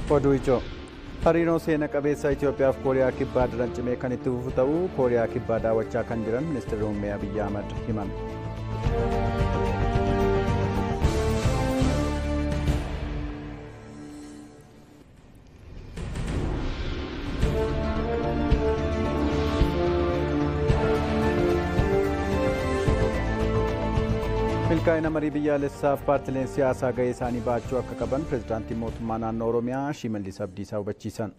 Oduu ijoo hariiroo seena qabeessa Itoophiyaaf Kooriyaa Kibbaa daran cimee kan itti fufu ta'uu Kooriyaa Kibbaa daawwachaa kan jiran ministeerri muummee Abiyyi Ahmad himan. milkaa'ina marii biyyaalessaaf paartileen siyaasaa gahee isaanii baachuu akka qaban pirezidaantii mootummaa naannoo oromiyaa shimallis abdiisaa hubachiisan.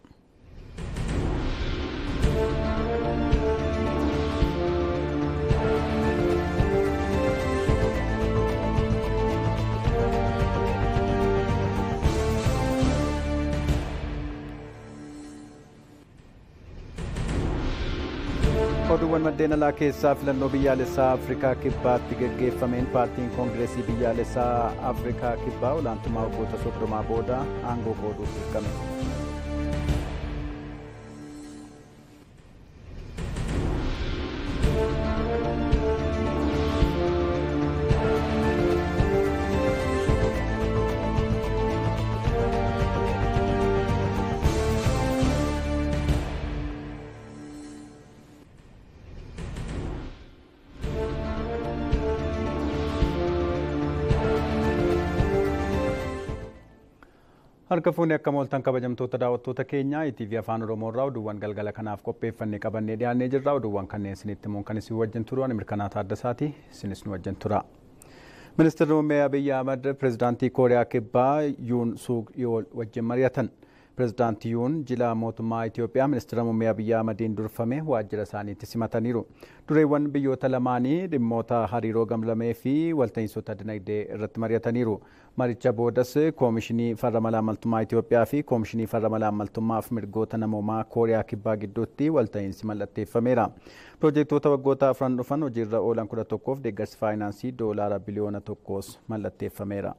oduuwwan maddeen alaa keessaa filannoo biyyaalessaa afrikaa kibbaatti geggeeffameen paartiin koongireesii biyyaalessaa afrikaa kibbaa olaantummaa waggoota soddomaa booda aangoo qooduuf dirqame. Harka fuunee akka mooltan kabajamtoota daawwattoota keenyaa ETV Afaan Oromoo irraa oduuwwan galgala kanaaf qopheeffannee qabannee dhiyaannee jirra. Oduuwwan kanneen isinitti himuun kan isin wajjin turu ani mirkanaa taaddasaati. Isinis nu wajjin tura. Ministeerri muummee Abiyyi Ahmad pirezidaantii Kooriyaa Kibbaa Yuun Suuk Yool wajjin mari'atan. Pirezidaantii Yuun jila mootummaa Itoophiyaa ministeera muummee Abiyyi Ahmadiin durfame waajjira isaaniitti simataniiru. Dureewwan biyyoota lamaanii dhimmoota hariiroo gamlamee fi walta'insota dinagdee irratti mari'ataniiru. Maricha boodas koomishinii farra malaamaltummaa Itoophiyaa fi koomishinii farra malaamaltummaaf mirgoota namoomaa Kooriyaa Kibbaa gidduutti walta'iinsi mallatteeffameera. Piroojeektoota waggoota afran dhufan hojiirra oolan kudha tokkoof deeggarsi faayinaansii doolaara biliyoona tokkoos mallatteeffameera.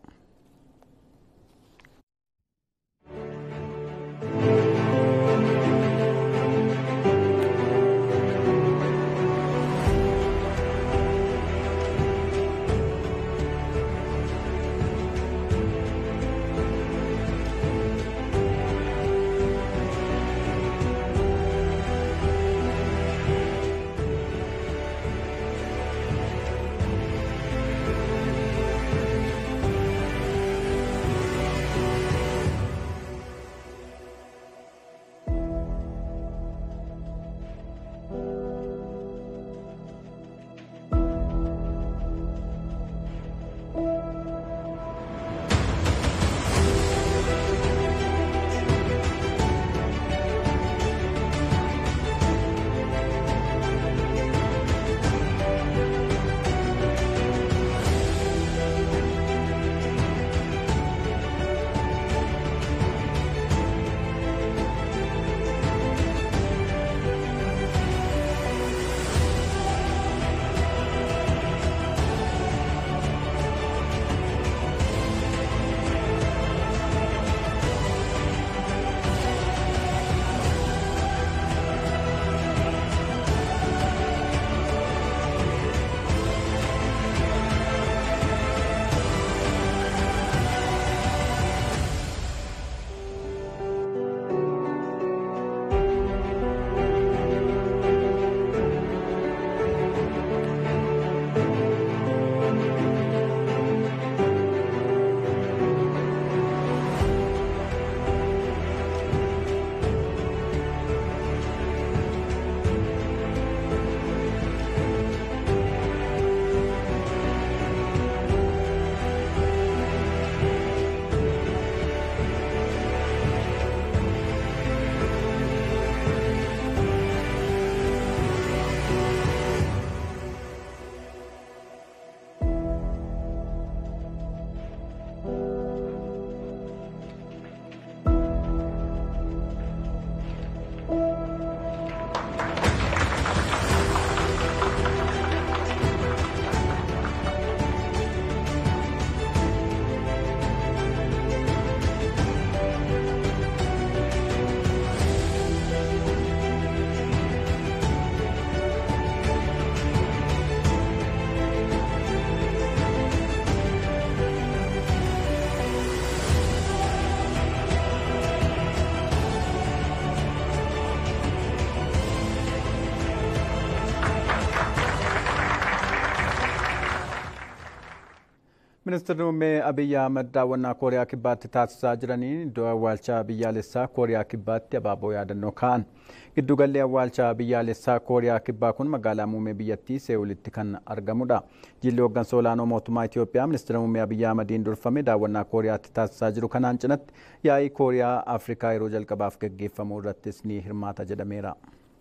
Ministeerri muummee Abiyyi Ahmad daawwannaa Kooriyaa Kibbaatti taasisaa jiraniin iddoo awwaalchaa biyyaalessaa Kooriyaa Kibbaatti abaaboo yaadannoo kaa'an. Giddugalli awwaalchaa biyyaalessaa Kooriyaa Kibbaa kun magaalaa muummee biyyattii Seewulitti kan argamudha. Jilli hooggansa olaanoo mootummaa Itoophiyaa ministeera muummee Abiyyi Ahmadiin durfame daawwannaa Kooriyaatti taasisaa jiru kanaan cinatti yaa'ii Kooriyaa Afrikaa yeroo jalqabaaf gaggeeffamu irrattis ni hirmaata jedhameera.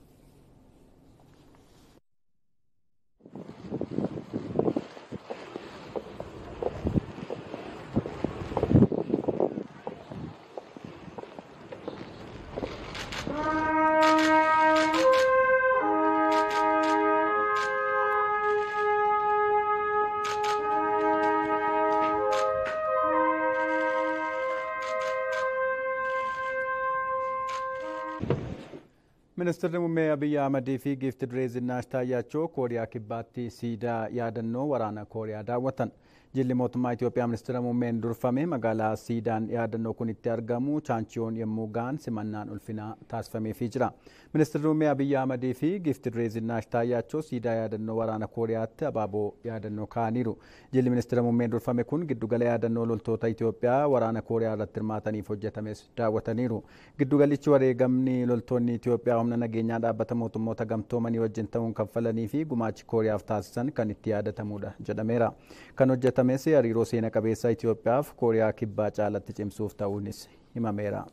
Ministeerri muummee Abiyyi Ahmadii fi giifti duree Zinnaash Taayyaachoo Kooriyaa Kibbaatti siidaa yaadannoo waraana Kooriyaa daawwatan. Jilli mootummaa Itoophiyaa ministeera muummeen durfame magaalaa siidaan yaadannoo kun itti argamu chaanchiyoon yommuu ga'an simannaan ulfinaa taasifameefii jira. Ministeerri muummee Abiyyi Ahmadii fi giifti duree Zinnaash Taayyaachoo siidaa yaadannoo waraana Kooriyaatti abaaboo yaadannoo kaa'aniiru. Jilli ministeera muummeen durfame kun giddugala yaadannoo loltoota Itoophiyaa waraana Kooriyaa irratti hirmaataniif hojjetames daawwataniiru. Giddugalichi wareegamni loltoonni Itoophiyaa humna nageenyaa dhaabbata mootummoota gamtoomanii wajjin ta'uun kaffalanii fi gumaachi Kooriyaaf taasisan kan itti yaadatamudha jedhameera. Kan hojjetames hariiroo seena qabeessa Itoophiyaaf Kooriyaa kibbaa caalatti cimsuuf ta'uunis himameera.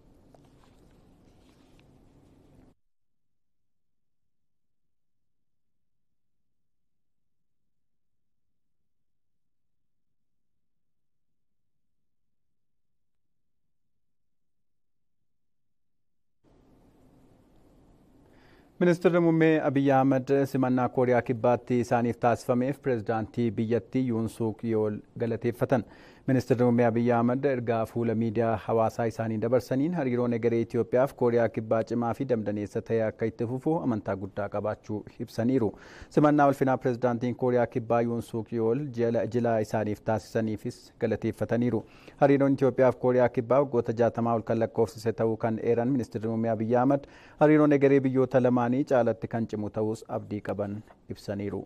Ministeerri muummee Abiyyi Ahmad simannaa Kooriyaa Kibbaatti isaaniif taasifameef pireezidaantii biyyattii Yuun Suuk Yool galateeffatan. Ministeerri muummee Abiyyi Ahmad ergaa fuula miidiyaa hawaasaa isaanii dabarsaniin hariiroon egeree Itoophiyaaf Kooriyaa Kibbaa cimaa fi damdaneessa ta'e akka itti fufu amantaa guddaa qabaachuu ibsaniiru. Simannaa ulfinaa pireezidaantiin Kooriyaa Kibbaa Yuun Suuk Yool jila isaaniif taasisaniifis galateeffataniiru. Hariiroon Itoophiyaaf Kooriyaa Kibbaa waggoota jaatamaa ol kan lakkoofsise ta'uu kan eeran ministeerri muummee Abiyyi Ahmad hariiroon egeree biyyoota lamaanii caalatti kan cimu ta'us abdii qaban ibsaniiru.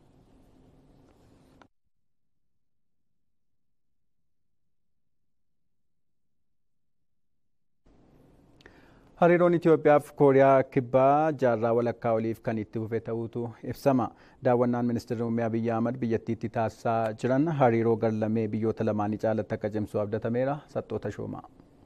Hariiroon Itoophiyaaf Kooriyaa Kibbaa jaarraa walakkaa oliif kan itti fufe ta'uutu ibsama. Daawwannaan ministeerri muummee Abiyyi Ahmad biyyattiitti taasisaa jiran hariiroo garlamee biyyoota lamaanii caalatti akka cimsu abdatameera. Saxxoota Shoomaa.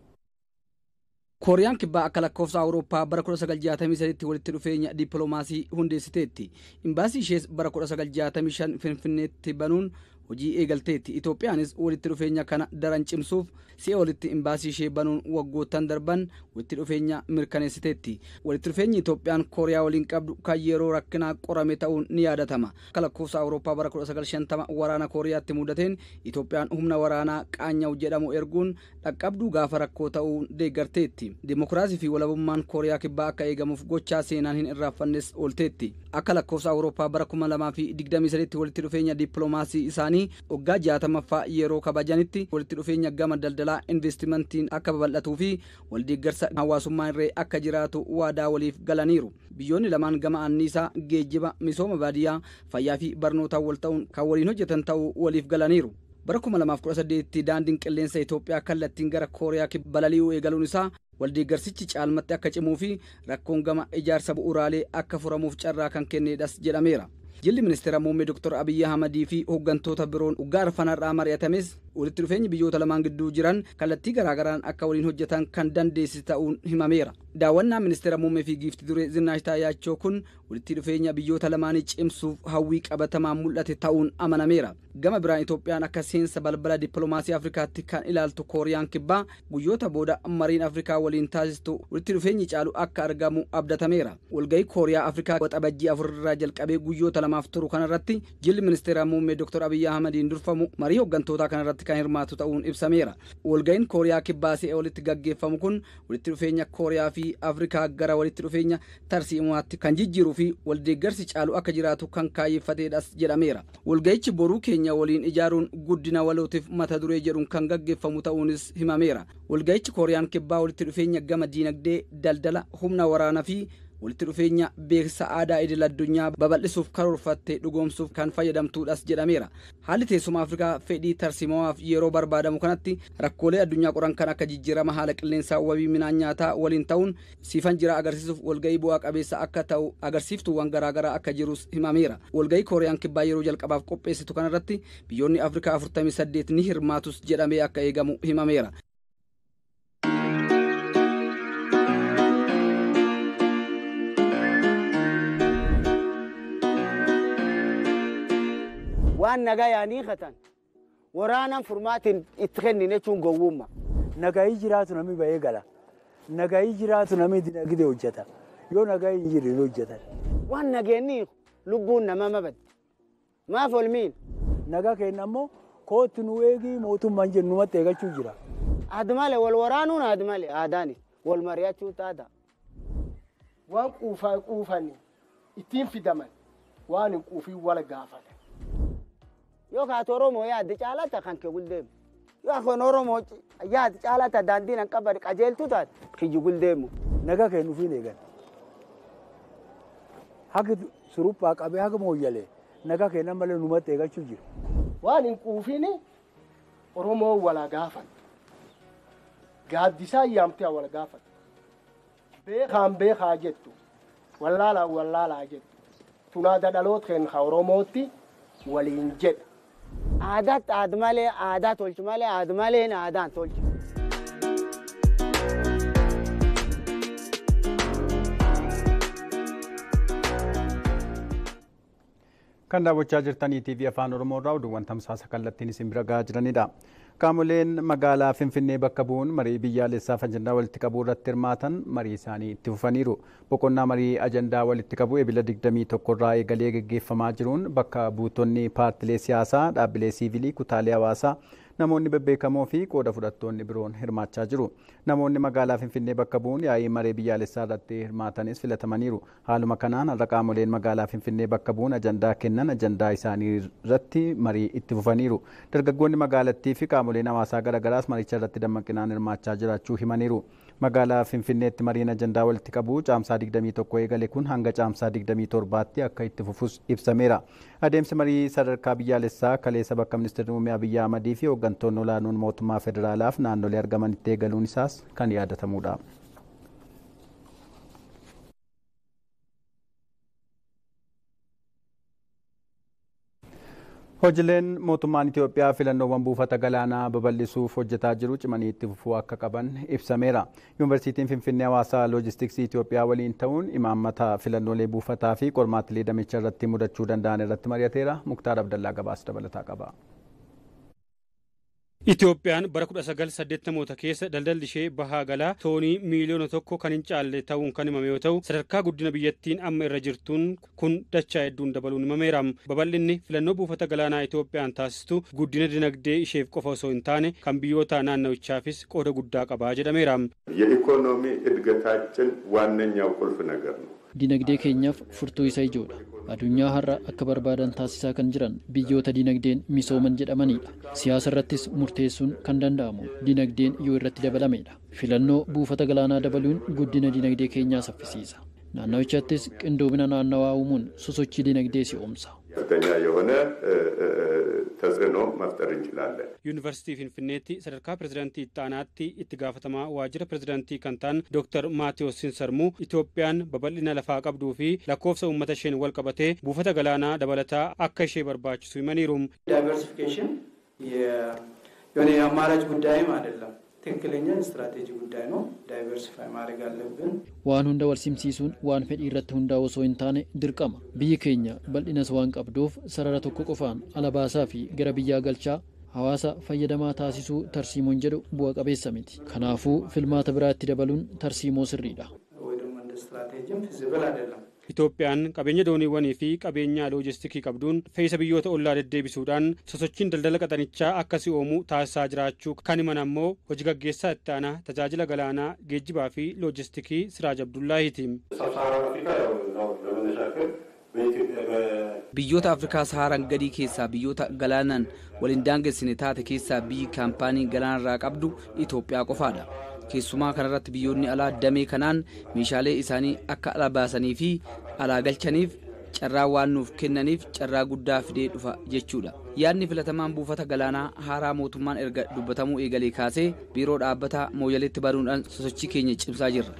kooriyaan kibbaa akka lakkoofsa awurooppaa bara 1963tti walitti dhufeenya dippiloomaasii hundeessiteetti imbaasii ishees bara 1965 finfinneetti banuun hojii eegalteetti itoophiyaanis walitti dhufeenya kana daran cimsuuf si'a walitti imbaasii ishee banuun waggoottan darban walitti dhufeenya mirkaneessiteetti walitti dhufeenyi itoophiyaan kooriyaa waliin qabdu kan yeroo rakkinaa qorame ta'uun ni yaadatama akka lakkoofsa awurooppaa bara 1950 waraana kooriyaatti mudateen itoophiyaan humna waraanaa qaanyaa'u jedhamu erguun dhaqqabduu gaafa rakkoo ta'uun deeggarteetti dimokiraasii fi walabummaan kooriyaa kibbaa akka eegamuuf gochaa seenaan hin irraanfannes oolteetti akka lakkoofsa awurooppaa bara 2023tti walitti dhufeenya dippiloomaasii isaanii waggaa jaatamaffaa yeroo kabajanitti walitti dhufeenya gama daldalaa investimentiin akka babal'atuu fi waldeeggarsa hawaasummaa irree akka jiraatu waadaa waliif galaniiru biyyoonni lamaan gama anniisaa geejjiba misooma baadiyyaa fayyaa fi barnootaan wal ta'uun kan waliin hojjetan ta'uu waliif galaniiru bara 2018 daandiin qilleensa Itoophiyaa kallattiin gara Kooriyaa balali'uu eegaluun isaa waldeeggarsichi caalmatti akka cimuu fi rakkoon gama ijaarsa bu'uuraalee akka furamuuf carraa kan kenneedhas jedhameera. jilli ministeera muummee doktor abiyyi ahmadii fi hooggantoota biroon waggaa arfanarraa mari'atames walitti dhufeenyi biyyoota lamaan gidduu jiran kallattii garaagaraan akka waliin hojjetan kan dandeessi ta'uun himameera daawwannaa ministeera muummee fi giifti duree zinnaash taayyaachoo kun walitti dhufeenya biyyoota lamaanii cimsuuf hawwii qabatamaan mul'ate ta'uun amanameera gama biraan itoophiyaan akka seensa balbala dippiloomaasii afrikaatti kan ilaaltu kooriyaan kibbaa guyyoota booda mariin afrikaa waliin taasistu walitti dhufeenyi caalu akka argamu abdatameera walgahii kooriyaa afrikaa waxabajjii afurraa jalqabee guyyoota lamaaf turu kanarratti jilli ministeera muummee doktor abiyyi ahmadiin durfamu marii hooggantoota kanarratti kan hirmaatu ta'uun ibsameera walgahiin kooriyaa kibbaa si'a walitti gaggeeffamu kun walitti dhufeenya kooriyaa fi afrikaa gara walitti dhufeenya tarsiimaatti kan jijjiiruu fi waldeeggarsi caalu akka jiraatu kan kaayeffateedhas jedhameera walgahichi boruu keenya waliin ijaaruun guddina walootiif mata duree jedhuun kan gaggeeffamu ta'uunis himameera walgahichi kooriyaan kibbaa walitti dhufeenya gama diinagdee daldala humna waraanaa fi walitti dhufeenya beeksisa aadaa idil addunyaa babal'isuuf karoorfattee dhugoomsuuf kan fayyadamtuudhas jedhameera. Haalli teessuma Afrikaa fedhii tarsiimawaaf yeroo barbaadamu kanatti rakkoolee addunyaa qoran kan akka jijjiirama haala qilleensaa wabii midhaan nyaataa waliin ta'uun siifan jira agarsiisuuf walgahii bu'aa qabeessa akka ta'u agarsiiftuuwwan garaagaraa akka jirus himameera. Walgahii Kooriyaan kibbaa yeroo jalqabaaf qopheessitu kanarratti biyyoonni Afrikaa 48 ni hirmaatus jedhamee akka eegamu himameera. waan nagaa yaanii katan waraanan furmaatiin itti kennine jechuun gowwumma. Nagaayii jiraatu namni bahee gala. Nagaayii jiraatu namni dinagdee hojjeta. Yoo nagaayii hin jirre hojjetan. Waan nageenni lubbuun nama mabadde. Maaf olmiin. Nagaa keenya ammoo kootti nu eegii mootummaan jennu numatti eegachuu jira. Aad malee wal waraanuun aad malee aadaanis wal mari'achuu taata. Waan quufaa quufan ittiin fidaman waan hin quufiin wal gaafatan. yoo kaatu oromoo yaadde caalata kan kee guldeemu yoo kan oromoo yaadde caalata daandiin an qabade qajeeltu taate kiyyi guldeemu. Nagaa keenya nufiin eegan. Haqi suruphaa qabee haga mooyyalee nagaa keenya malee numatti eegachuu jira. Waan hin quufiin oromoo wal gaafan. Gaaddisaa yaamtee wal gaafan. Beekaan beekaa jettu wallaalaa wallaalaa jettu tunaada dhaloota keenya oromootti waliin jedha. Aadaatti aad malee aadaa tolchu malee aad malee aadaan tolchu. Kan daawwachaa jirtanii TV Afaan Oromoo irraa oduuwwan tamsaasa kallattiin isin bira gahaa jiranidha. Qaamoleen magaalaa Finfinnee bakka bu'uun marii biyyaalessaaf ajandaa walitti qabuu irratti hirmaatan marii isaanii itti fufaniiru. Boqonnaa marii ajandaa walitti qabuu ebila 21 irraa eegalee gaggeeffamaa jiruun bakka buutonni paartilee siyaasaa, dhaabbilee siivilii, kutaalee hawaasaa, namoonni bebbeekamoo fi qooda fudhattoonni biroon hirmaachaa jiru. Namoonni magaalaa Finfinnee bakka bu'uun yaa'ii maree biyyaalessaa irratti hirmaatanis filatamaniiru. Haaluma kanaan har'a qaamoleen magaalaa Finfinnee bakka bu'uun ajandaa kennan ajandaa isaanii irratti marii itti fufaniiru. Dargaggoonni magaalattii fi qaamoleen hawaasaa garaagaraas maricha irratti dammaqinaan hirmaachaa jiraachuu himaniiru. Magaalaa Finfinneetti mariin ajandaa walitti qabuu caamsaa 21 eegale kun hanga caamsaa 27tti akka itti fufus ibsameera. Adeemsi marii sadarkaa biyyaalessaa kaleessa bakka ministeerri muummee Abiyyi Ahmadii fi hooggantoonni olaanoon mootummaa federaalaaf naannolee argamanitti eegaluun isaas kan yaadatamudha. Hojiileen mootummaan Itoophiyaa filannoowwan buufata galaanaa babal'isuuf hojjetaa jiru cimanii itti fufuu akka qaban ibsameera. Yuunivarsiitiin Finfinnee hawaasaa loojistiksii Itoophiyaa waliin ta'uun imaammata filannoolee buufataa fi qormaatilee damicha irratti mudachuu danda'an irratti mari'ateera. Muktaar Abdallaa gabaas dabalataa qaba. Itoophiyaan bara 1980 keessa daldalli ishee bahaa galaa toonii miiliyoona tokko kan hin caalle ta'uun kan himame yoo ta'u sadarkaa guddina biyyattiin amma irra jirtuun kun dachaa hedduun dabaluun himameera. Babal'inni filannoo buufata galaanaa Itoophiyaan taasistu guddina dinagdee isheef qofa osoo hin taane kan biyyoota naannawichaafis qooda guddaa qabaa jedhameera. የኢኮኖሚ እድገታችን ዋነኛው ቁልፍ ነገር ነው። Dinagdee keenyaaf furtuu isa ijoodha. Addunyaa har'a akka barbaadan taasisaa kan jiran biyyoota dinagdeen misooman jedhamanidha. Siyaasa irrattis murteessuun kan danda'amu dinagdeen yoo irratti dabalamedha. Filannoo buufata galaanaa dabaluun guddina dinagdee keenyaa saffisiisa. Naannawichattis qindoomina naannawaa uumuun sosochii dinagdee si'oomsa. ከፍተኛ የሆነ ተጽዕኖ መፍጠር እንችላለን። Yuunivarsiitii Finfinneetti sadarkaa pirezidaantii itti aanaatti itti gaafatamaa waajjira pirezidaantii kan ta'an Dr. Maatiyos Sinsarmuu Itoophiyaan babal'ina lafaa qabduu fi lakkoofsa uummata isheen wal qabatee buufata galaanaa dabalataa akka ishee barbaachisu himaniiru. ዳይቨርሲፊኬሽን የሆነ የአማራጭ ጉዳይም አይደለም። ትክክለኛ ስትራቴጂ ጉዳይ ነው። ዳይቨርሲፋይ ማድረግ አለብን። Waan hunda walsimsiisuun waan fedhii irratti hundaa'u osoo hin taane dirqama. Biyyi keenya bal'inas waan qabduuf sarara tokko qofaan ala baasaa fi gara biyyaa galchaa hawaasa fayyadamaa taasisuu tarsiimoon jedhu bu'a qabeessa miti. Kanaafuu filmaata biraatti dabaluun tarsiimoo sirriidha. ወይ ደግሞ እንደ ስትራቴጂም ፊዚብል አይደለም። Itoophiyaan qabeenya dooniiwwanii fi qabeenya loojistikii qabduun fe'isa biyyoota ollaa deddeebisuudhaan sosochiin daldala qaxanichaa akka si'oomu taasisaa jiraachuu kan himan ammoo hojii gaggeessaa itti aanaa tajaajila galaanaa geejjibaa fi loojistikii Siraaj Abdullaahiiti. Biyyoota Afrikaa Sahaaraan gadii keessaa biyyoota galaanaan waliin daangessine taate keessaa biyyi kaampaanii galaanarraa qabdu Itoophiyaa qofaadha. keessumaa kanarratti biyyoonni alaa damee kanaan meeshaalee isaanii akka ala baasanii fi alaa galchaniif carraa waan nuuf kennaniif carraa guddaa fidee dhufa jechuudha. Yaadni filatamaan buufata galaanaa haaraa mootummaan erga dubbatamuu eegalee kaasee biiroo dhaabbataa mooyaleetti banuudhaan sosochii keenya cimsaa jirra.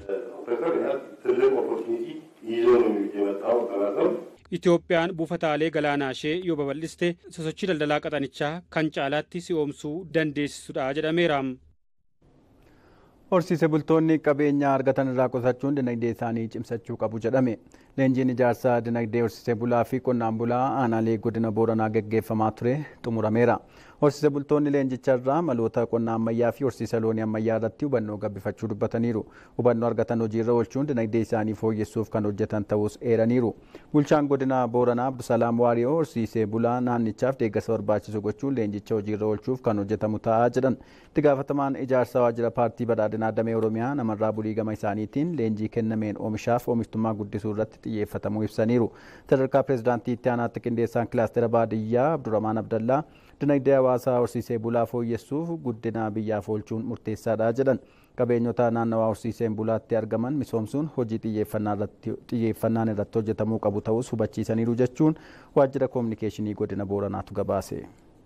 Itoophiyaan buufataalee galaanaa ishee yoo babal'iste sosochii daldalaa qaxanichaa kan caalaatti si'oomsuu dandeessisudha jedhameera. Horsiise bultoonni qabeenya argatan irraa qusachuun dinagdee isaanii cimsachuu qabu jedhame. Leenjiin ijaarsa dinagdee horsiise bulaa fi qonnaan bulaa aanaalee godina Booranaa gaggeeffamaa ture xumurameera. Horsiise bultoonni leenjicha irraa maloota qonna ammayyaa fi horsiisa loonii ammayyaa irratti hubannoo gabbifachuu dubbataniiru. Hubannoo argatan hojiirra oolchuun dinagdee isaanii fooyyessuuf kan hojjetan ta'us eeraniiru. Bulchaan godina Booranaa Abdusalaam Waariyoo horsiisee bulaa naannichaaf deeggarsa barbaachisu gochuun leenjicha hojiirra oolchuuf kan hojjetamu ta'aa jedhan. Itti gaafatamaan ijaarsa waajjira paartii badhaadhinaa damee Oromiyaa namarraa bulii gama isaaniitiin leenjii kennameen oomishaaf oomishtummaa guddisuu irratti xiyyeeffatamuu ibsaniiru. Sadarkaa pireezidaantii itti aanaatti qindeessaan kilaastera baadiyyaa Abdurrahmaan Abdallaa dinagdee hawaasaa horsiisee bulaa fooyyessuuf guddina biyyaaf oolchuun murteessaadha jedhan. Qabeenyota naannawaa horsiiseen bulaatti argaman misoomsuun hojii xiyyeeffannaan irratti hojjetamuu qabu ta'us hubachiisaniiru jechuun waajjira koominikeeshinii godina Booranaatu gabaase.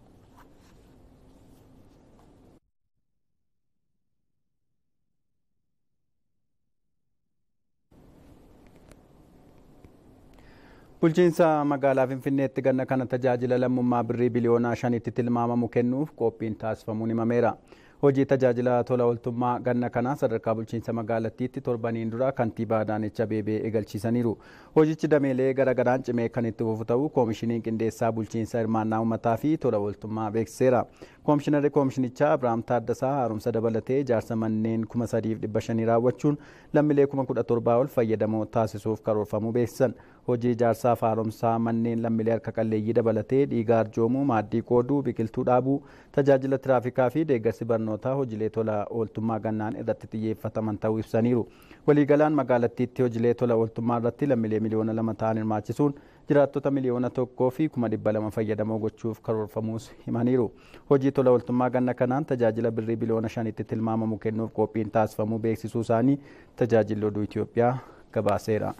Bulchiinsa magaalaa Finfinneetti ganna kana tajaajila lammummaa birrii biliyoonaa shanitti tilmaamamu kennuuf qophiin taasifamuun himameera. Hojii tajaajila tola ooltummaa ganna kanaa sadarkaa bulchiinsa magaalattiitti torbaniin dura kantiibaa Adaanech Abeebee eegalchiisaniiru. Hojichi dameelee garaagaraan cimee kan itti fufu ta'uu koomishiniin qindeessaa bulchiinsa hirmaannaa uummataa fi tola ooltummaa beeksiseera. Koomishinarri koomishinichaa Abiraam Taaddasaa haaromsa dabalatee ijaarsa manneen kuma sadiif dhibba shanii raawwachuun lammiilee kuma kudha torbaa ol fayyadamoo taasisuuf karoorfamuu beeksisan. Hojii ijaarsaaf haaromsaa manneen lammiilee harka qalleeyyii dabalatee dhiigaa arjoomuu, maaddii qooduu, biqiltuu dhaabuu, tajaajila tiraafikaa fi deeggarsi barnootaa hojiilee tola ooltummaa gannaan irratti xiyyeeffataman ta'uu ibsaniiru. Waliigalaan magaalattiitti hojiilee tola ooltummaa irratti lammiilee miliyoona lama ta'an hirmaachisuun jiraattota miliyoona tokkoo fi kuma dhibba lama fayyadamoo gochuuf karoorfamuus himaniiru. Hojii tola ooltummaa ganna kanaan tajaajila birrii biliyoona shanitti tilmaamamu kennuuf qophiin taasifamuu beeksisuu isaanii tajaajilli oduu Itoophiyaa gabaaseera.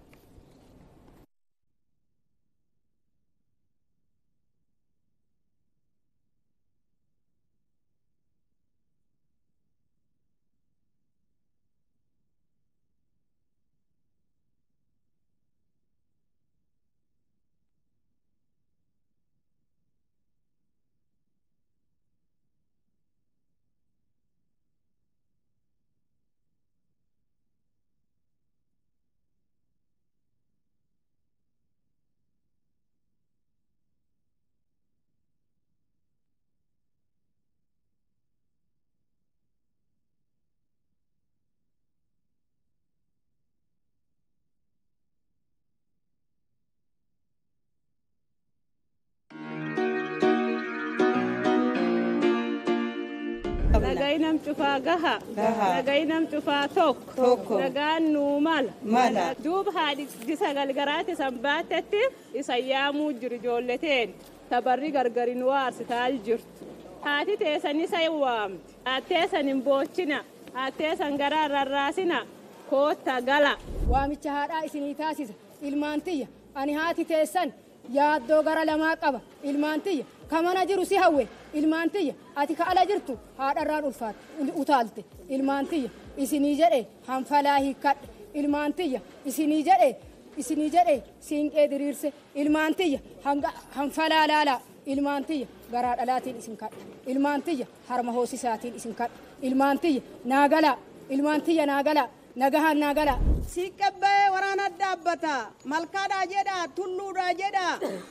Nagai nam cufaa gaha. Nagai nam cufaa tokko. Nagaan nuu mala. Duuba haadhi sagal garaatti san baattetti isa yaamuu jiru ijoolleteen tabarri gargari nu aarsitaa jirtu. Haati teessan isa waamti. Haatteessan hin boochina. Haatteessan garaa rarraasina. Kootta gala. Waamicha haadhaa isinii taasisa. Ilmaan tiyya. Ani haati teessan yaaddoo gara lamaa qaba. Ilmaan tiyya. Kamana jiru si hawwe. Ilmaan tiyya. Ati ka ala jirtu haadharraan utaalte. Ilmaan tiyya. Isinii jedhe hanfalaa hiikkadhe. Ilmaan tiyya. Isinii jedhe isinii jedhe siinqee diriirse. Ilmaan tiyya hanfalaa laalaa. Ilmaan tiyya garaa dhalaatiin isin kadha. Ilmaan tiyya harma hoosisaatiin isin kadha. Ilmaan tiyya naagalaa. Ilmaan tiyya naagalaa. Nagahaan naagalaa. Siiqqabbee waraana dhaabbata. Malkaadhaa jedha. Tulluudhaa jedha.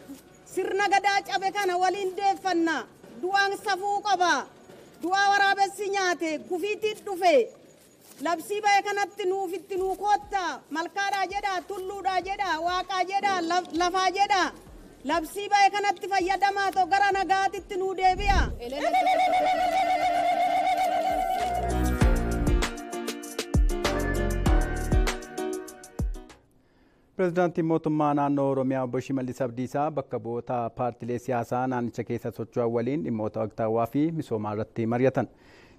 Sirna gadaa cabe kana waliin deeffanna. Du'aan safuu qaba. Du'aa waraabessi nyaate kufiitiin dhufe. Labsii ba'e kanatti nuufitti nuu kootta. Malkaadhaa jedha. Tulluudhaa jedha. Waaqaa jedha. Lafaa jedha. Labsii ba'e kanatti fayyadamaa ta'u gara nagaatitti nuu deebi'a. Pireezidaantiin mootummaa naannoo Oromiyaa obbo Shimallis Abdiisaa bakka bu'oota paartilee siyaasaa naannicha keessa socho'an waliin dhimmoota waqtaawwaa fi misoomaa irratti mari'atan.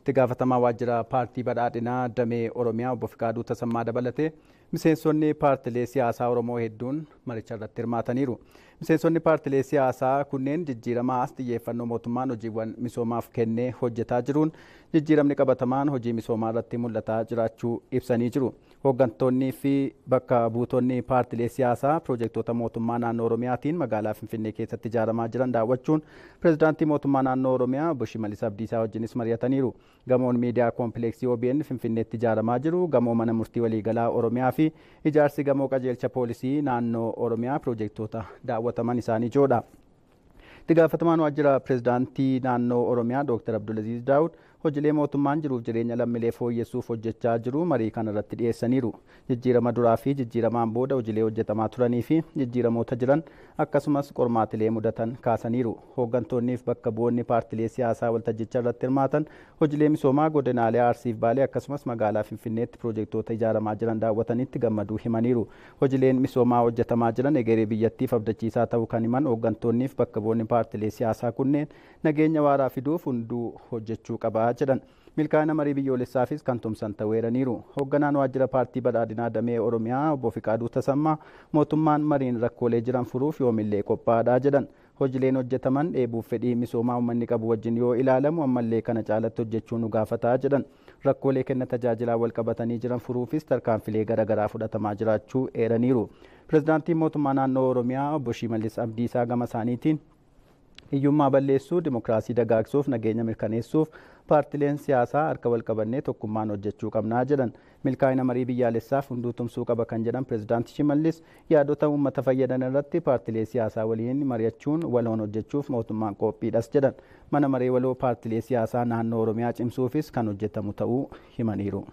itti gaafatamaa waajjira paartii badhaadhinaa damee oromiyaa obbo Fiqaaduu Tasammaa dabalatee miseensonni paartilee siyaasaa oromoo hedduun maricha irratti hirmaataniiru. Miseensonni paartilee siyaasaa kunneen jijjiiramaas xiyyeeffannoo mootummaan hojiiwwan misoomaaf kennee hojjetaa jiruun jijjiiramni qabatamaan hojii misoomaa irratti mul'ataa jiraachuu ibsanii jiru. Hooggantoonnii fi bakka buutonni paartilee siyaasaa piroojektota mootummaa naannoo Oromiyaatiin magaalaa Finfinnee keessatti ijaaramaa jiran daawwachuun pireezidaantii mootummaa naannoo Oromiyaa obbo Shimallis Abdiisaa wajjinis mari'ataniiru. Gamoon miidiyaa koompileeksii OBN Finfinneetti ijaaramaa jiru gamoo mana murtii waliigalaa Oromiyaa fi ijaarsi gamoo qajeelcha poolisii naannoo Oromiyaa piroojektota daawwataman isaanii ijoodha. Itti gaafatamaan waajjira pireezidaantii naannoo Oromiyaa Dr. Abdulaziz Daawud hojiilee mootummaan jiruuf jireenya lammiilee fooyyessuuf hojjechaa jiru marii kana irratti dhiyeessaniiru. Jijjiirama duraa fi jijjiiramaan booda hojiilee hojjetamaa turanii fi jijjiiramoota jiran akkasumas qormaatilee mudatan kaasaniiru. Hooggantoonniif bakka bu'oonni paartilee siyaasaa waltajjicha irratti hirmaatan hojiilee misoomaa godinaalee Arsiif Baalee akkasumas magaalaa Finfinneetti piroojektota ijaaramaa jiran daawwatanitti gammaduu himaniiru. Hojiileen misoomaa hojjetamaa jiran egeree biyyattiif abdachiisaa ta'uu kan himan hooggantoonniif bakka bu'oonni paartilee siyaasaa kunneen nageenya waaraa fiduuf hunduu hojjechuu qaba jedhan. Milkaa'ina marii biyyoolessaafis kan tumsan ta'eeraniiru. Hoogganaan waajjira paartii badhaadhinaa damee Oromiyaa obbo Fiqaaduu Tasammaa mootummaan mariin rakkoolee jiran furuuf yoomillee qophaa'aadha jedhan. Hojiileen hojjetaman dheebuuf fedhii misoomaa uummanni qabu wajjin yoo ilaalamu ammallee kana caalatti hojjechuu nu gaafataa jedhan. Rakkoolee kenna tajaajilaa wal qabatanii jiran furuufis tarkaanfilee garaagaraa fudhatamaa jiraachuu eeraniiru. Pireezidaantiin mootummaa naannoo Oromiyaa obbo Shimallis Abdiisaa gama isaaniitiin hiyyummaa balleessuu dimokiraasii dagaagsuuf nageenya mirkaneessuuf paartileen siyaasaa harka wal qabannee tokkummaan hojjechuu qabnaa jedhan milkaa'ina marii biyyaalessaaf hunduu tumsuu qaba kan jedhan pireezidaanti Shimallis yaadota uummata fayyadan irratti paartilee siyaasaa waliin mari'achuun waloon hojjechuuf mootummaan qophiidhas jedhan mana maree waloo paartilee siyaasaa naannoo Oromiyaa cimsuufis kan hojjetamu ta'uu himaniiru.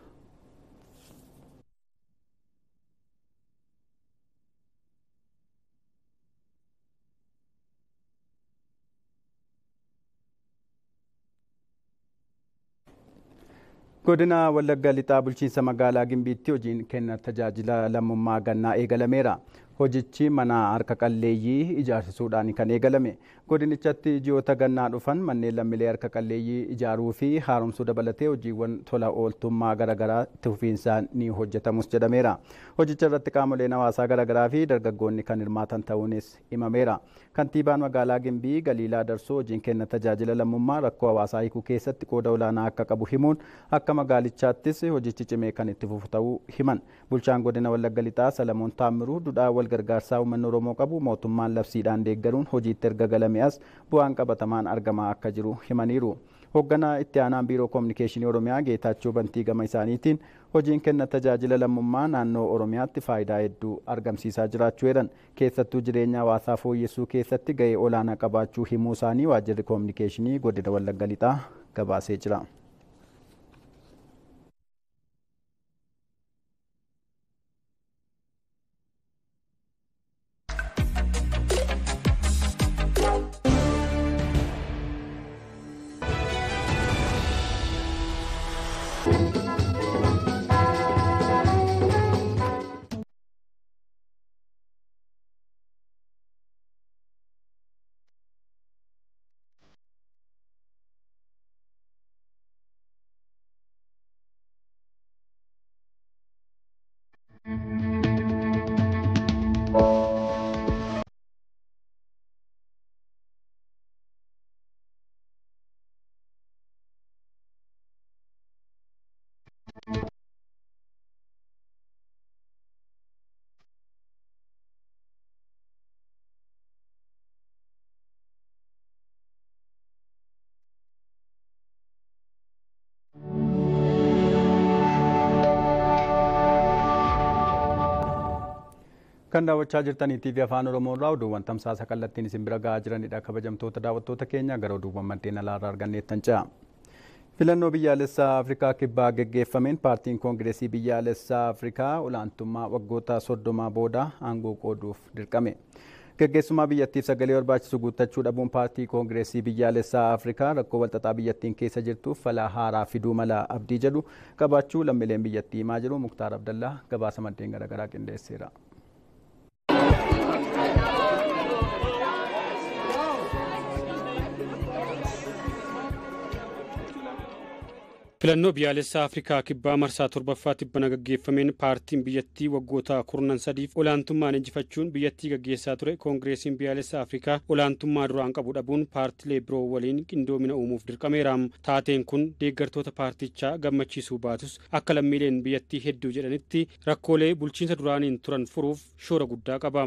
godina wallagga lixaa bulchiinsa magaalaa gimbiitti hojiin kenna tajaajila lammummaa gannaa eegalameera hojichi mana harka qalleeyyii ijaarsisuudhaan kan eegalame godinichatti ji'oota gannaa dhufan manneen lammiilee harka qalleeyyii ijaaruu fi haaromsuu dabalatee hojiiwwan tola ooltummaa garaagaraa itti fufiinsaan ni hojjetamus jedhameera hojicha irratti qaamoleen hawaasaa garaagaraa fi dargaggoonni kan hirmaatan ta'uunis himameera kantiibaan magaalaa gimbii galiilaa darsoo hojiin kenna tajaajila lammummaa rakkoo hawaasaa hiikuu keessatti qooda olaanaa akka qabu himuun akka magaalichaattis hojichi cimee kan itti fufu ta'uu himan bulchaan godina wallagga lixaa salamoon taammiruu dudhaa wal gargaarsaa uummanni oromoo qabu mootummaan labsiidhaan deeggaruun hojiitti erga galame as bu'aan qabatamaan argamaa akka jiru himaniiru. hoogganaa itti aanaan biiroo koominikeeshinii oromiyaa geetaachoo bantii gama isaaniitiin hojiin kenna tajaajila lammummaa naannoo oromiyaatti faayidaa hedduu argamsiisaa jiraachuu jedhan keessattuu jireenya hawaasaa fooyyessuu keessatti gahee olaanaa qabaachuu himuu isaanii waajjirri koominikeeshinii godina wallagga lixaa gabaasee jira. kan daawwachaa jirtanii TV afaan oromoo irraa oduuwwan tamsaasa kallattiin isin bira gahaa jiranidha kabajamtoota daawwattoota keenya gara oduuwwan maddeen alaarraa arganneettan ce'a. filannoo biyyaalessaa afrikaa kibbaa geggeeffameen paartiin koongireesii biyyaalessaa afrikaa olaantummaa waggoota soddomaa booda aangoo qooduuf dirqame. Geggeessummaa biyyattiif sagalee barbaachisu guuttachuu dhabuun paartii koongireesii biyyaalessaa Afrikaa rakkoo walxaxaa biyyattiin keessa jirtuuf falaa haaraa fiduu mala abdii jedhu qabaachuu lammiileen biyyattii himaa jiru Muktaar Abdallaa gabaasa maddeen garaagaraa qindeesseera. filannoo biyyaalessaa afrikaa kibbaa marsaa torbaffaa tibbana gaggeeffameen paartiin biyyattii waggoota kurnan sadiif olaantummaan injifachuun biyyattii gaggeessaa ture koongireesiin biyyaalessaa afrikaa olaantummaa duraan qabu dhabuun paartilee biroo waliin qindoomina uumuuf dirqameera taateen kun deeggartoota paartichaa gammachiisuu baatus akka lammiileen biyyattii hedduu jedhanitti rakkoolee bulchiinsa duraaniin turan furuuf shoora guddaa qaba.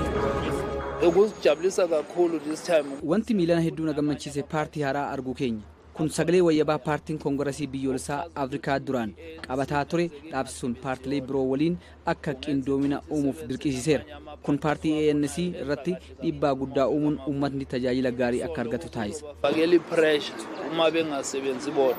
Wanti miilana hedduu na gammachiise paartii haaraa arguu keenya. kun sagalee wayyabaa paartiin koongiresii biyyoolessaa afrikaa duraan qabataa ture dhaabsisuun paartilee biroo waliin akka qindoomina uumuuf dirqisiiseera kun paartii ANC irratti dhiibbaa guddaa uumuun uummatni tajaajila gaarii akka argatu taasisa. fakeli pressure uma bengasebenzi bodwa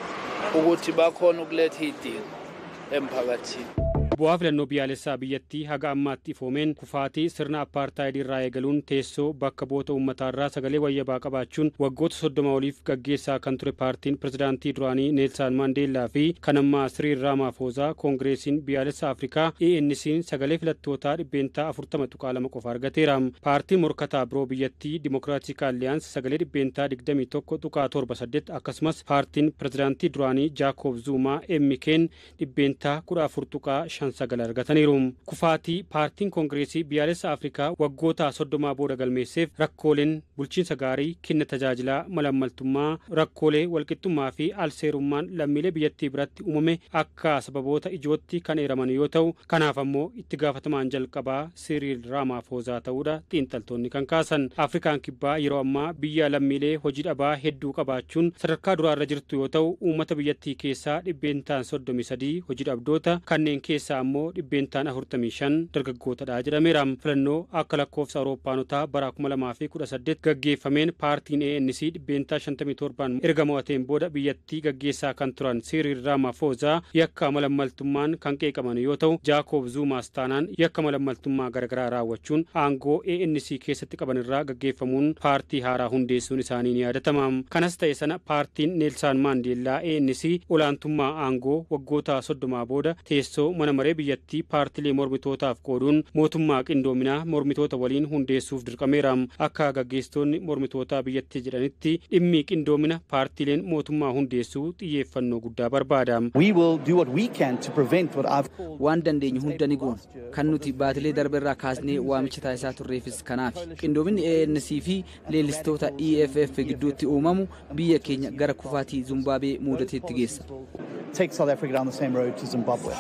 ukuthi bakhona ukuletha iy'dingo emphakathini. bu'aa filannoo biyyaalessaa biyyattii haga ammaatti ifoomeen kufaatii sirna appaartaayidii irraa eegaluun teessoo bakka bu'oota uummataarraa sagalee wayyabaa qabaachuun waggoota soddoma oliif gaggeessaa kan ture paartiin pirezidaantii duraanii neelsaan maandeellaa fi kan ammaa siriil raamaafoozaa koongireesiin biyyaalessaa afrikaa ANC'n sagalee filattootaa dhibbeentaa afurtama tuqaa lama qofa argateera paartiin morkataa biroo biyyattii dimokiraatik aaliyaans sagalee dhibbeentaa digdamii tokko tuqaa torba saddeet akkasumas paartiin pirezidaantii duraanii jaakoob zuumaa emmikeen dhibbeentaa kudha afur tuqaa shan sagal argataniiru kufaatii paartiin koongireesii biyyaalessa afrikaa waggoota soddomaa booda galmeesseef rakkooleen bulchiinsa gaarii kenna tajaajilaa malammaltummaa rakkoolee walqixxummaa fi alseerummaan lammiilee biyyattii biratti uumame akka sababoota ijootti kan eeraman yoo ta'u kanaaf ammoo itti gaafatamaan jalqabaa siriil raamaafoozaa ta'uudha xiinxaltoonni kan kaasan afrikaan kibbaa yeroo ammaa biyya lammiilee hojii dhabaa hedduu qabaachuun sadarkaa duraarra jirtu yoo ta'u uummata biyyattii keessaa dhibbeentaan soddomii sadii hojii dhabdoota kanneen keessaa keessaa ammoo dhibbeentaan afurtamii shan dargaggootadha jedhameera filannoo akka lakkoofsa awuroopaanotaa bara kuma lamaa fi kudha saddeet gaggeeffameen paartiin ANC dhibbeentaa shantamii torban erga mo'ateen booda biyyattii gaggeessaa kan turan siriil raamaafoozaa yakka malammaltummaan kan qeeqaman yoo ta'u jaakoob zuumaas taanaan yakka malammaltummaa garaagaraa raawwachuun aangoo ANC keessatti qaban irraa gaggeeffamuun paartii haaraa hundeessuun isaanii ni yaadatama kanas ta'e sana paartiin neelsaan maandeellaa ANC olaantummaa aangoo waggoota soddomaa booda teessoo mana maree biyyattii paartilee mormitootaaf qooduun mootummaa qindoominaa mormitoota waliin hundeessuuf dirqameera akka gaggeessitoonni mormitootaa biyyattii jedhanitti dhimmi qindoomina paartileen mootummaa hundeessuu xiyyeeffannoo guddaa barbaada. waan dandeenyu hunda ni goona kan nuti baatilee darbe irraa kaasnee waamicha taasisaa turreefis kanaaf qindoominni ANC fi leellistoota EFF gidduutti uumamu biyya keenya gara kufaatii Zimbaabuwee muudateetti geessa. take South Africa down the same road to Zimbabwe.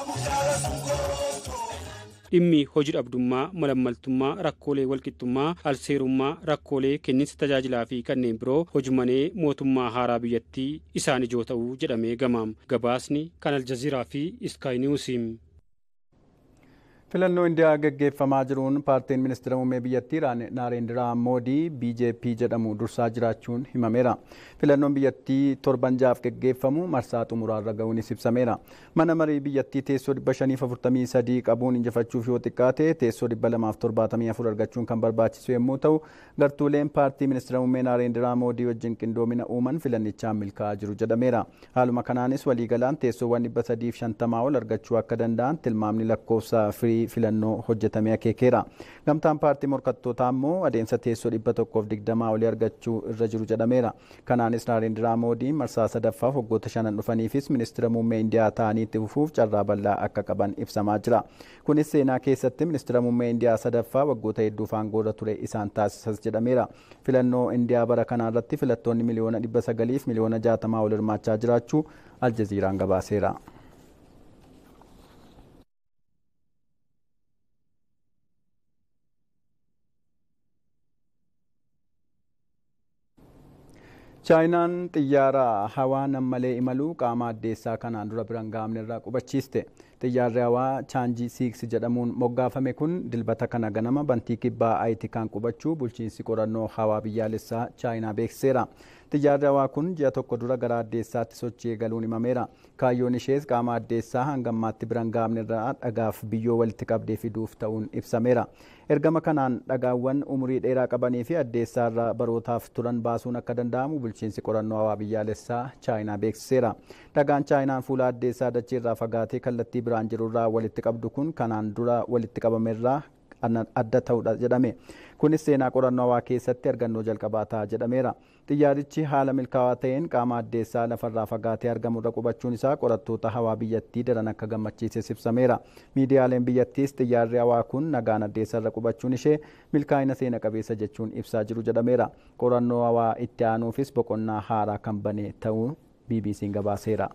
dhimmi hojii dhabdummaa malammaltummaa rakkoolee walqixxummaa alseerummaa rakkoolee kenniinsa tajaajilaa fi kanneen biroo hojimanee mootummaa haaraa biyyattii isaan ijoo ta'uu jedhamee gamaam gabaasni kan aljaziiraa fi iskaayiniwusiim. filannoo indiyaa gaggeeffamaa jiruun paartiin ministeera muummee biyyattii naarendiraa moodii bjp jedhamu dursaa jiraachuun himameera filannoon biyyattii torban jaaf gaggeeffamu marsaa xumuraarra ga'uunis ibsameera mana marii biyyattii teessoo 543 qabuun injifachuuf yoo xiqqaate teessoo 274 argachuun kan barbaachisu yommuu ta'u gartuuleen paartii ministeera muummee naarendiraa moodii wajjin qindoomina uuman filannichaan milkaa'aa jiru jedhameera haaluma kanaanis waliigalaan teessoowwan 350 ol argachuu akka danda'an tilmaamni lakkoofsa firii filannoo hojjetamee akeekeera. Gamtaan paartii morkattootaa immoo adeemsa teessoo dhibba tokkoof digdamaa olii argachuu irra jiru jedhameera. Kanaanis Naarendiraa Moodiin marsaa sadaffaaf waggoota shanan dhufaniifis ministeera muummee Indiyaa ta'anii itti fufuuf carraa bal'aa akka qaban ibsamaa jira. Kunis seenaa keessatti ministeera muummee Indiyaa sadaffaa waggoota hedduuf aangoorra ture isaan taasisas jedhameera. Filannoo Indiyaa bara kanaa irratti filattoonni miliyoona dhibba sagaliif miliyoona jaatamaa ol hirmaachaa jiraachuu Aljaziiraan gabaaseera. chaayinaan xiyyaara hawaa nammalee imaluu qaama addeessaa kanaan dura biraan gahamne irraa qubachiiste xiyyaarri hawaa chaanjii siiks jedhamuun moggaafame kun dilbata kana ganama bantii kibbaa aayiti kan qubachuu bulchiinsi qorannoo hawaa biyyaalessaa chaayinaa beeksiseera xiyyaarri hawaa kun ji'a tokko dura gara addeessaatti sochii eegaluun himameera kaayyoon ishees qaama addeessaa hanga ammaatti biraan gahamne irraa dhagaaf biyyoo walitti qabdee fiduuf ta'uun ibsameera ergama kanaan dhagaawwan umurii dheeraa qabanii fi addeessaa irraa barootaaf turan baasuun akka danda'amu bulchiinsi qorannoo hawaa biyyaalessaa chaayinaa beeksiseera dhagaan chaayinaan fuula addeessaa dachee irraa fagaatee kallattii biraan jirurraa walitti qabdu kun kanaan dura walitti qabamerraa adda ta'udha jedhame. Kunis seenaa qorannoo hawaa keessatti argannoo jalqabaa ta'a jedhameera. Xiyyaarichi haala milkaa'aa ta'een qaama addeessaa lafarraa fagaatee argamurra qubachuun isaa qorattoota hawaa biyyattii daran akka gammachiises ibsameera. Miidiyaaleen biyyattiis xiyyaarri hawaa kun nagaan addeessarra qubachuun ishee milkaa'ina seena qabeessa jechuun ibsaa jiru jedhameera. Qorannoo hawaa itti aanuufis boqonnaa haaraa kan bane ta'uu BBC'n gabaaseera.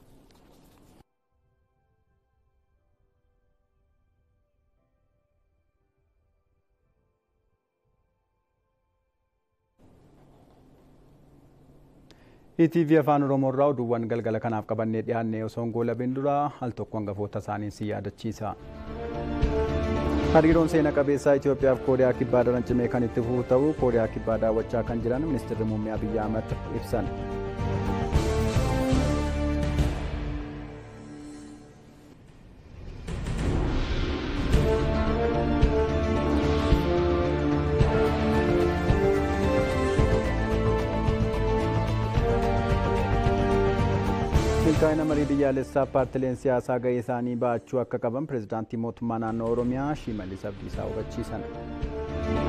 ETV afaan Oromoo irraa oduuwwan galgala kanaaf qabannee dhiyaannee osoo hin goolabin dura al tokko hangafoota isaanii si yaadachiisa. Hariiroon seena qabeessaa Itoophiyaa fi Kooriyaa Kibbaa daran cimee kan itti fufu ta'uu Kooriyaa Kibbaa daawwachaa kan jiran ministeerri muummee Abiyyi Ahmad ibsan. milkaa'ina marii biyyaalessaa paartileen siyaasaa gahee isaanii ba'achuu akka qaban pirezidaantii mootummaa naannoo oromiyaa shimallis abdiisaa hubachiisan.